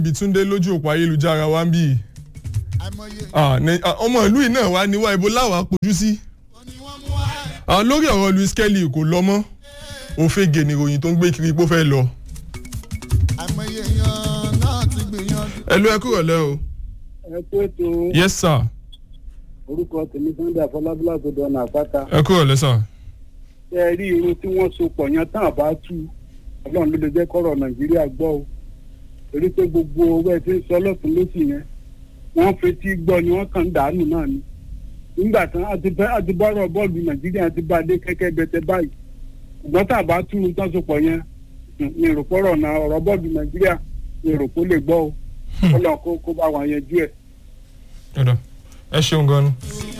ibi túndé lójú òpó ayélujára wa ń bì í àìmọye Ah, ní- ah, ọmọ ìlú yìí náà wá níwá ibo láwàá kojú sí. ni wọ́n mú wá. Ah, lórí ọ̀rọ̀ Louis Kelly kò lọ mọ́ òfegè nìròyìn tó ń gbé kiri pé ó fẹ́ lọ. àìmọye èèyàn náà ti gbìyànjú. ẹ ló ẹ kúrò lẹ́ o. ẹ kú ètò yes sir orúkọ tèmi sunday afọlábílà tó dọ̀nà àpáta ẹ kúrò lẹ́ sir. ṣé ẹ rí irun tí wọ́n so pọ̀ yẹn tán àbá tú ọlọ́run ló lè jẹ́ kọ́rọ̀ nàìjíríà gbọ́ o torí pé gbogbo owó ẹ ti ń sọ lọ́tún lọ́sì yẹn wọ́n fetí gbọ́ ni wọ́n kàn ń dànù náà ni nígbà tán àti bẹ́- àti bọ́rọ̀ bọ́ọ̀lù nàìjíríà ti bá a dé kẹ́kẹ́ bẹ́tẹ́ báyìí ṣùgbọ́n tá a bá tú irun tán so pọ̀ yẹn ní ìròpọ̀rọ̀ náà ọ̀rọ̀ bọ́ọ̀lù nàìjíríà ní ìròpọ̀ lè gbọ́ o ọlọ́run kó kó bá wa yẹn jú ẹ̀. ọ̀dọ̀ ẹ ṣeun gan ni.